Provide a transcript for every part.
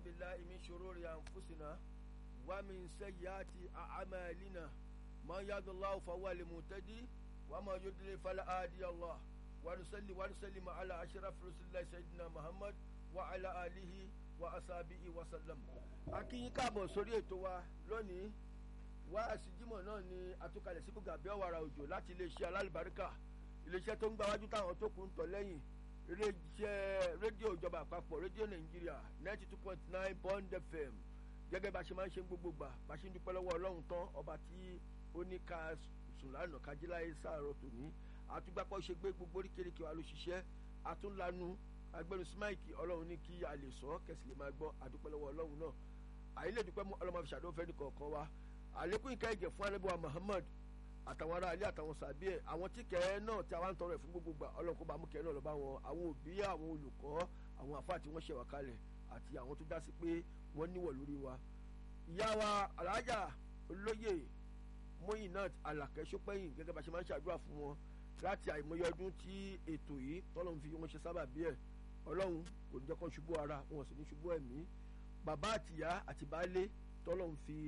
بالله من شرور أنفسنا ومن سيئات أعمالنا من يهد الله فهو المهتدي وما يضلل فلا هادي الله ونصلي ونسلم على أشرف رسول الله سيدنا محمد وعلى آله وأصحابه وسلم akínyín káàbọ̀ sórí ètò wa lónìí wá àṣìjímọ̀ náà ni àtúkalẹ̀ sí bùgàbí ọ̀wàrà òjò láti iléeṣẹ́ alálùbáríkà iléeṣẹ́ tó ń gbáwájú táwọn tó kù ń tọ̀ lẹ́yìn iléeṣẹ́ rédíò ìjọba àpapọ̀ rédíò nàìjíríà ninety two point nine bond fm gẹ́gẹ́ bá a ṣe máa ń ṣe gbogbo gbà bá a ṣe ń dúpẹ́ lọ́wọ́ ọlọ́run tán ọba tí ó ní ká sùn lánàá kájíláyé sáàrọ̀ tòní àtúgbàpọ̀ ṣe gbé gbogbo oríkèéríkèé wa ló ṣiṣẹ́ àtúnlanu agbẹnusí máìkì ọlọ́run ní kí a lè sọ kẹsì lè máa gbọ́ àdúpẹ́ lọ́wọ́ ọlọ́run náà àyílẹ̀ dúpẹ́ mú ọlọ́mọ fi ṣàdó fẹ́ni kọ̀ọ̀kan wa àlékún ìka ìjẹ̀ fún anábíwá muhammad àtàwọn ará ilé àtàwọn sàbí ẹ̀ àwọn tí kẹ́ náà tí a wá ń tọrọ ẹ̀ fún gbogbo gbà ọlọ́run kó bá mú kẹ́ náà lọ bá wọn àwọn òbí àwọn olùkọ́ àwọn àfáà tí wọ́n ṣẹ̀wà kalẹ̀ àti àwọn tó dá sí pé wọ́n níwọ̀ lórí wa ìyá wa alájà olóyè Muyinat Alakẹ́ Ṣópẹ́yìn gẹ́gẹ́ bá ṣe máa ń ṣàdúrà fún wọn láti àìmọye ọdún tí ètò yìí tọ́lọ́run fi wọ́n ṣe sábà bí ẹ̀ ọlọ́run kò ní jẹ́ kán ṣubú ara wọn sì ní ṣubú ẹ̀mí bàbá àtìyá àti baálé tọ́lọ́run fi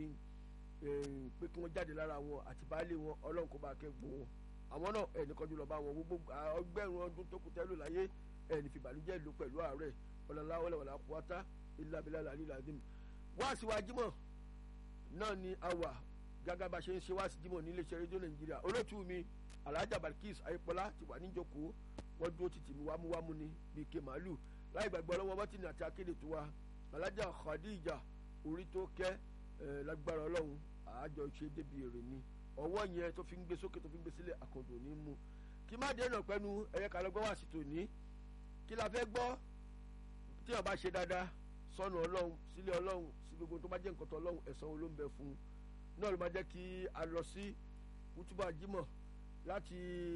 pé kí wọ́n jáde lára wọn àti baálé wọn ọlọ́run kó bá kẹ́gbọ́n wọn àwọn náà ẹnì kan jùlọ bá wọn gbogbo ọgbẹ́rún ọdún tó kù tẹ́lò láyé ẹnì fìbànújẹ́ ìlú pẹ̀lú ààrẹ ọ̀làlá wọlé kúwátá ìlàbílà làlí làdìm wáàsí wa jímọ̀ náà ni a wà gágá bá ṣe ń ṣe wáàsí jímọ̀ ní iléeṣẹ́ rédíò nàìjíríà olótú mi alhaja balkis ayípọlá ti wà níjókòó wọ́n dúró títì mi wámúwámú ni bíi ké màálù láì gbàgbọ́ lọ́wọ́ bọ́tìnì àti akéde tó wa alhaja khadija orí tó kẹ́ ẹ̀ lágbára ọlọ́run àájọ ṣe débi èrè ni ọwọ́ yẹn tó fi ń gbé sókè tó fi ń gbé sílẹ̀ àkàndò ní mú kí má dé náà pẹ́nu ẹ̀yẹ ká lọ gbọ́ wá sí tòní kí la fẹ́ gbọ́ tí wọ́n bá ṣe dáadáa sọ́nù ọlọ́run sílé ọlọ́run sí gbogbo tó bá jẹ́ nǹkan tó ọlọ́run ẹ̀san olóńbẹ fún un náà ló máa jẹ́ kí a lọ sí kútúbà jímọ̀ láti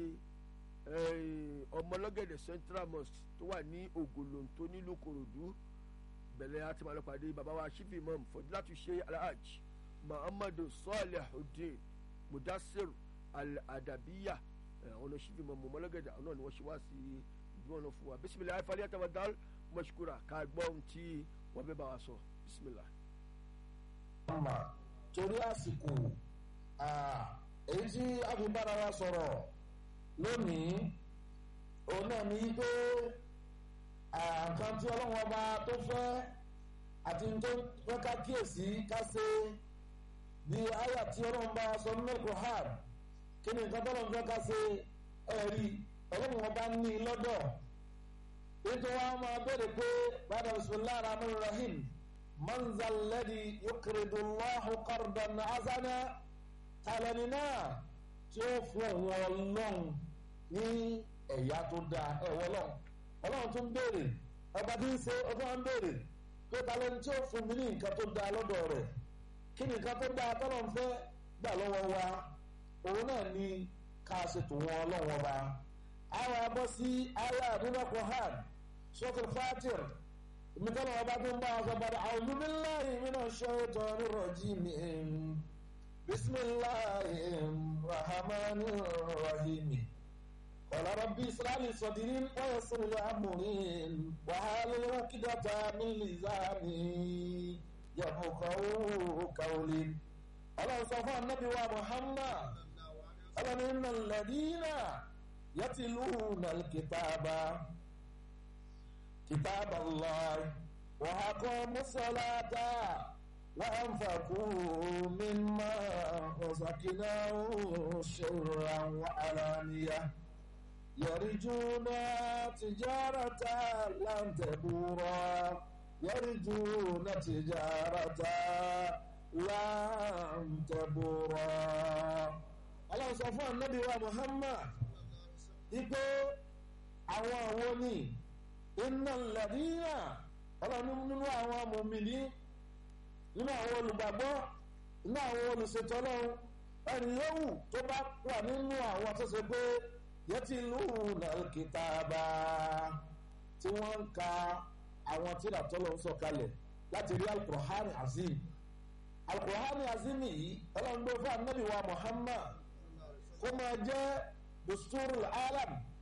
ọmọlọ́gẹ̀dẹ̀ central mosque tó wà ní ògòlòǹtó nílùú kòròdú bẹ̀rẹ̀ àti màlúpàdé bàbá wa shifi imam fọdúlátù ṣe alhaj muhammadu salihuddin mudassir al-adabiya àwọn ọ̀nà shifi imam ọmọlọ́gẹ̀dẹ̀ àwọn náà ni wọ́n ṣe wá sí ìdúró náà fún wa bisimilayi fali atawadal mashkura ká gbọ́ ohun tí wọ́n bẹ́ bá wa sọ bisimilayi. torí àsìkò èyí tí a fi bára wa sọ̀rọ̀ lónìí òun náà ní pé àǹkan tí ọlọ́run ọba tó fẹ́ àti tó fẹ́ ká kíyèsí ká ṣe bí àyà tí ọlọ́run bá sọ nínú Qur'an kí ni nǹkan tọ́lọ́run fẹ́ ká ṣe ẹ̀rí ọlọ́run ọba ní lọ́dọ̀ nítorí wọn máa bẹ̀rẹ̀ pé bàdà bisimilahi rahman rahim manzal ladi yukridu allahu qardan azana talẹni náà tí ó fún òun ọlọ́run ní ẹ̀yà tó dáa ẹ̀wọ́ ọlọ́run ọlọ́run tó ń béèrè ọba tí ń ṣe ọba ń béèrè pé talẹni tí ó fún mi ní nǹkan tó dáa lọ́dọ̀ rẹ̀ kí ni nǹkan tó dáa tọ́lọ̀ ń fẹ́ gbà lọ́wọ́ wa òun náà ni ká ṣètò wọn ọlọ́run ọba àwọn abọ́ sí ayé àdúrà Qur'an suratul Fatir ìmìtẹ́lẹ̀ ọba tó ń bá ọsọ padà a'udhu billahi minash shaitanir rajim bismillahir rahmanir rahim qala rabbi ishrah li sadri wa yassir li amri wahlul 'uqdatan min lisani yafqahu qawli ọlọ́run sọ fún anábì wa Muhammad ọlọ́run innal ladina yatluna al-kitaba كتاب الله وأقاموا الصلاة وأنفقوا مما رزقناهم سرا وعلانية يرجون تجارة لن تبورا يرجون تجارة لن تبورا الله سبحانه النبي ومحمد يقول àwọn àwọn ni iná lẹ́dínyà ọlọ́run nínú àwọn mòmìnì nínú àwọn olùgbàgbọ́ nínú àwọn olùṣètò ọlọ́run ẹni yòówù tó bá wà nínú àwọn tó ṣe pé yẹtí ìlú nàìkìtàbà tí wọ́n ń ka àwọn tíra tọ́lọ̀ ń sọ̀kalẹ̀ láti rí alukur'ani azim alukur'ani azim yìí ọlọ́run gbé fún anabi wa muhammad kó máa jẹ́ dusturul alam